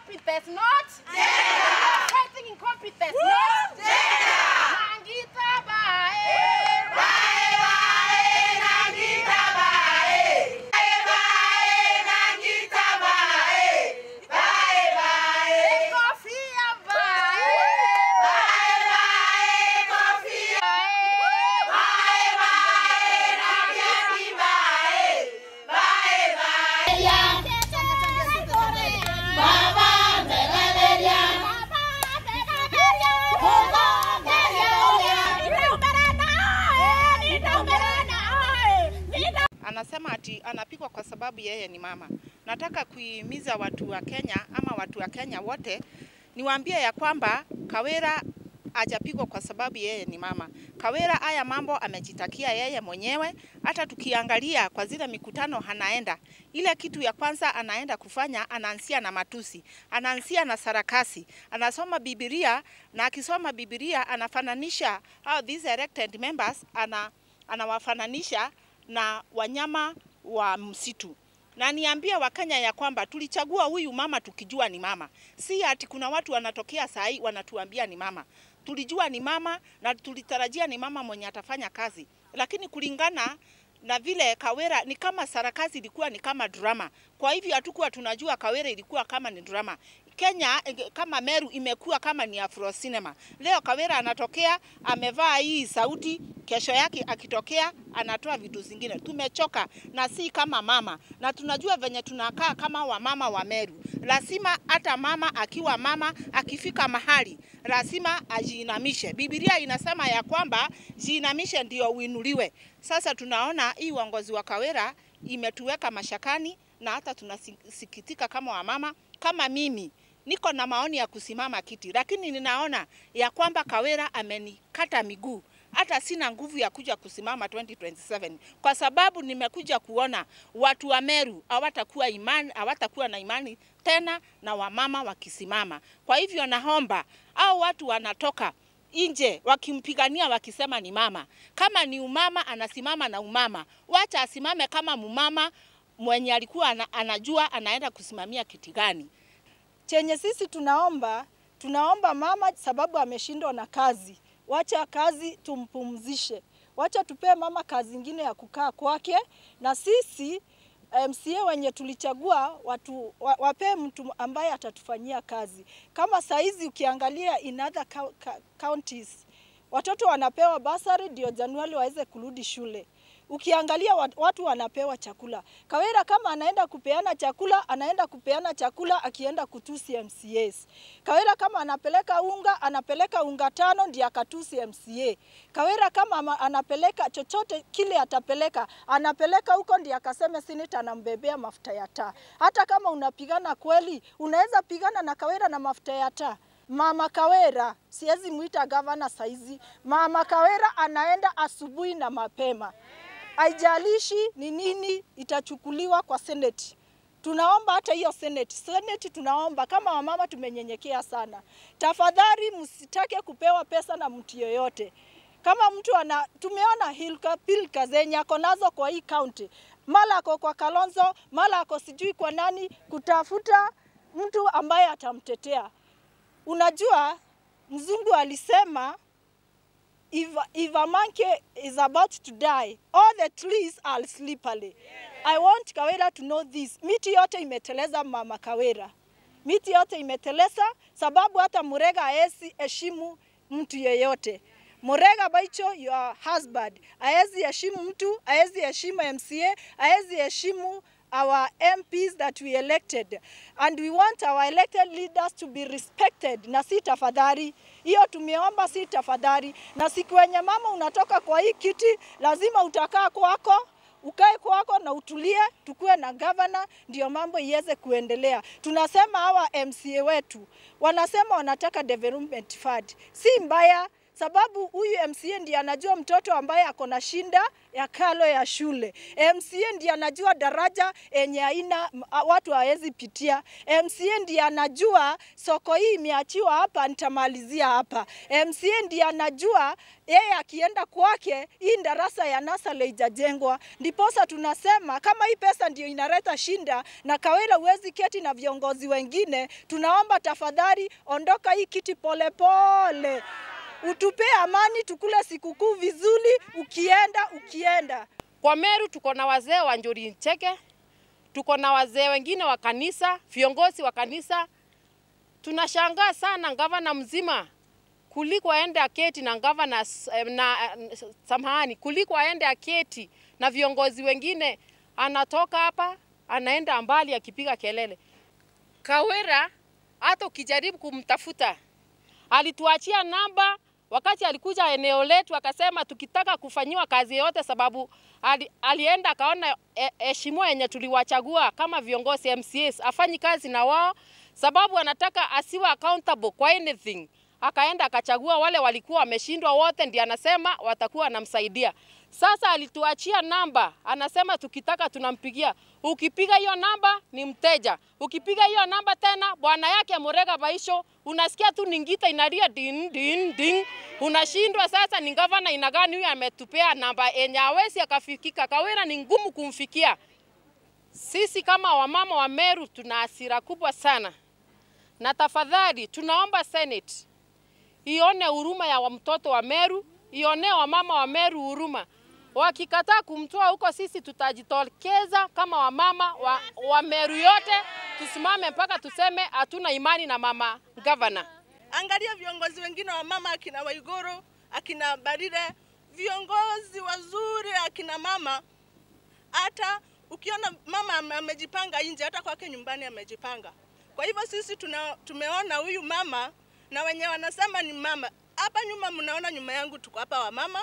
incompetence, not gender. Fighting incompetence, not gender. Nangita bae. Bae bae, nangita bae. Bae bae, nangita bae. Bae bae, kofia bae. Bae bae, kofia bae. Bae bae, nangeti bae. Bae bae. Anasema ati anapigwa kwa sababu yeye ni mama. Nataka kuhimiza watu wa Kenya ama watu wa Kenya wote niwaambie ya kwamba Kawira hajapigwa kwa sababu yeye ni mama. Kawira haya mambo amejitakia yeye mwenyewe. Hata tukiangalia kwa zile mikutano anaenda, ile kitu ya kwanza anaenda kufanya, anaanzia na matusi, anaanzia na sarakasi, anasoma Biblia na akisoma Biblia anafananisha how these elected members ana, anawafananisha na wanyama wa msitu na niambie Wakenya ya kwamba tulichagua huyu mama tukijua ni mama, si ati kuna watu wanatokea saa hii wanatuambia ni mama. Tulijua ni mama na tulitarajia ni mama mwenye atafanya kazi, lakini kulingana na vile Kawira ni kama sarakazi ilikuwa ni kama drama. Kwa hivyo hatukuwa tunajua Kawira ilikuwa kama ni drama. Kenya eh, kama Meru imekuwa kama ni Afro cinema. Leo Kawira anatokea amevaa hii sauti, kesho yake akitokea anatoa vitu zingine. Tumechoka na si kama mama, na tunajua venye tunakaa kama wamama wa Meru. Lazima hata mama akiwa mama akifika mahali lazima ajiinamishe. Biblia inasema ya kwamba jiinamishe ndio uinuliwe. Sasa tunaona hii uongozi wa Kawira imetuweka mashakani na hata tunasikitika kama wamama. Kama mimi niko na maoni ya kusimama kiti, lakini ninaona ya kwamba Kawira amenikata miguu hata sina nguvu ya kuja kusimama 2027 kwa sababu nimekuja kuona watu wa Meru hawatakuwa imani, hawatakuwa na imani tena na wamama wakisimama. Kwa hivyo naomba au watu wanatoka nje wakimpigania wakisema ni mama. Kama ni umama, anasimama na umama, wacha asimame kama mumama mwenye alikuwa ana, anajua anaenda kusimamia kiti gani. Chenye sisi tunaomba, tunaomba mama, sababu ameshindwa na kazi, wacha kazi tumpumzishe, wacha tupee mama kazi ingine ya kukaa kwake, na sisi MCA wenye tulichagua watu wa- wapee mtu ambaye atatufanyia kazi. Kama saizi ukiangalia in other cou- ca- counties watoto wanapewa basari ndio Januari waweze kurudi shule. Ukiangalia wat- watu wanapewa chakula. Kawira kama anaenda kupeana chakula, anaenda kupeana chakula akienda kutusi MCAs. Kawira kama anapeleka unga, anapeleka unga tano ndio akatusi MCA. Kawira kama ama- anapeleka chochote kile atapeleka, anapeleka huko ndio akaseme seneta anambebea mafuta ya taa. Hata kama unapigana kweli, unaweza pigana na Kawira na mafuta ya taa. Mama Kawera, siwezi mwita gavana saizi. Mama Kawera anaenda asubuhi na mapema, haijalishi ni nini itachukuliwa kwa seneti. Tunaomba hata hiyo seneti, seneti tunaomba kama wamama, tumenyenyekea sana. Tafadhali msitake kupewa pesa na mtu yoyote. Kama mtu ana, tumeona hilka pilka zenye ako nazo kwa hii kaunti, mara ako kwa Kalonzo, mara ako sijui kwa nani, kutafuta mtu ambaye atamtetea. Unajua mzungu alisema if, if a monkey is about to die all the trees are slippery. I want Kawira to know this. Miti yote imeteleza mama Kawira, miti yote imeteleza sababu hata Murega haezi heshimu mtu yeyote. Murega Baicho, your husband, haezi heshimu mtu, haezi heshimu MCA, haezi heshimu our MPs that we elected and we want our elected leaders to be respected, na si tafadhali. Hiyo tumeomba, si tafadhali. Na siku yenye mama unatoka kwa hii kiti, lazima utakaa kwako ukae kwako na utulie, tukuwe na gavana, ndio mambo iweze kuendelea. Tunasema hawa MCA wetu wanasema wanataka development fund, si mbaya sababu huyu MCA ndiye anajua mtoto ambaye ako na shinda ya kalo ya shule. MCA ndiye anajua daraja yenye haina watu hawezi pitia. MCA ndiye anajua soko hii imeachiwa hapa, nitamalizia hapa. MCA ndiye anajua yeye akienda kwake hii darasa ya Nasale haijajengwa. Ndiposa tunasema kama hii pesa ndio inaleta shinda na Kawira huwezi keti na viongozi wengine, tunaomba tafadhali ondoka hii kiti polepole pole. Utupee amani, tukule sikukuu vizuri, ukienda ukienda. Kwa Meru tuko na wazee wa Njuri Ncheke, tuko na wazee wengine wa kanisa, viongozi wa kanisa. Tunashangaa sana gavana mzima kuliko aende aketi na gavana na samahani, kuliko aende aketi na viongozi wengine, anatoka hapa anaenda mbali akipiga kelele. Kawira hata ukijaribu kumtafuta, alituachia namba wakati alikuja eneo letu akasema tukitaka kufanyiwa kazi yote, sababu ali, alienda akaona heshima yenye tuliwachagua kama viongozi MCAs afanyi kazi na wao, sababu anataka asiwe accountable kwa anything. Akaenda akachagua wale walikuwa wameshindwa wote, ndiye anasema watakuwa wanamsaidia. Sasa alituachia namba, anasema tukitaka tunampigia. Ukipiga hiyo namba ni mteja, ukipiga hiyo namba tena bwana yake Murega Baisho, unasikia tu ningita inalia din din din, unashindwa sasa. Ni gavana ina gani huyu ametupea namba yenye hawezi akafikika? Kawira ni ngumu kumfikia. Sisi kama wamama wa Meru tuna hasira kubwa sana, na tafadhali tunaomba Senate ione huruma ya mtoto wa Meru, ionee wamama wa Meru huruma. Wakikataa kumtoa huko, sisi tutajitokeza kama wamama wa, wa Meru yote, tusimame mpaka tuseme hatuna imani na mama gavana. Angalia viongozi wengine wa mama, akina Waiguru, akina Barire, viongozi wazuri, akina mama. Hata ukiona mama amejipanga nje, hata kwake nyumbani amejipanga. Kwa hivyo sisi tuna, tumeona huyu mama na wenye wanasema ni mama. Hapa nyuma mnaona nyuma yangu tuko hapa wamama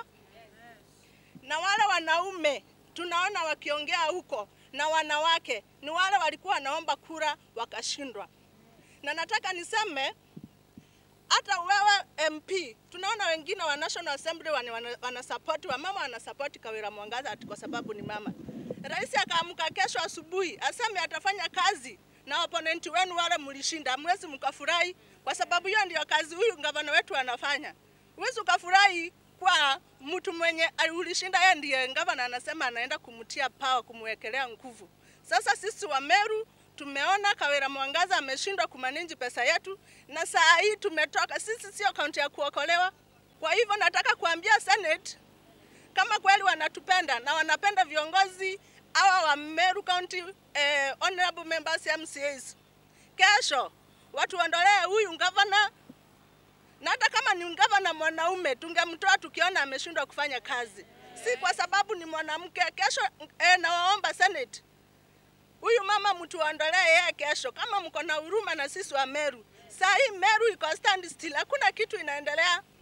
na wale wanaume tunaona wakiongea huko na wanawake ni wale walikuwa wanaomba kura wakashindwa. Na nataka niseme hata wewe MP, tunaona wengine wa National Assembly wana, wana support wa mama wana support Kawira Mwangaza ati kwa sababu ni mama. Rais akaamka kesho asubuhi aseme atafanya kazi na opponent wenu wale mlishinda, mwezi mkafurahi, kwa sababu hiyo ndio kazi huyu gavana wetu anafanya. Huwezi ukafurahi kwa mtu mwenye ulishinda, yeye ndiye gavana anasema anaenda kumtia power, kumwekelea nguvu. Sasa sisi wa Meru tumeona Kawira Mwangaza ameshindwa kumanage pesa yetu, na saa hii tumetoka sisi, sio kaunti ya kuokolewa. Kwa hivyo nataka kuambia Senate kama kweli wanatupenda na wanapenda viongozi hawa wa Meru County eh, honorable members MCAs, kesho watu waondolee huyu gavana na hata kama ni gavana mwanaume tungemtoa tukiona ameshindwa kufanya kazi, si kwa sababu ni mwanamke. Kesho eh, nawaomba Senate, huyu mama mtuondolee yeye kesho, kama mko na huruma na sisi wa Meru. Saa hii Meru iko stand still, hakuna kitu inaendelea.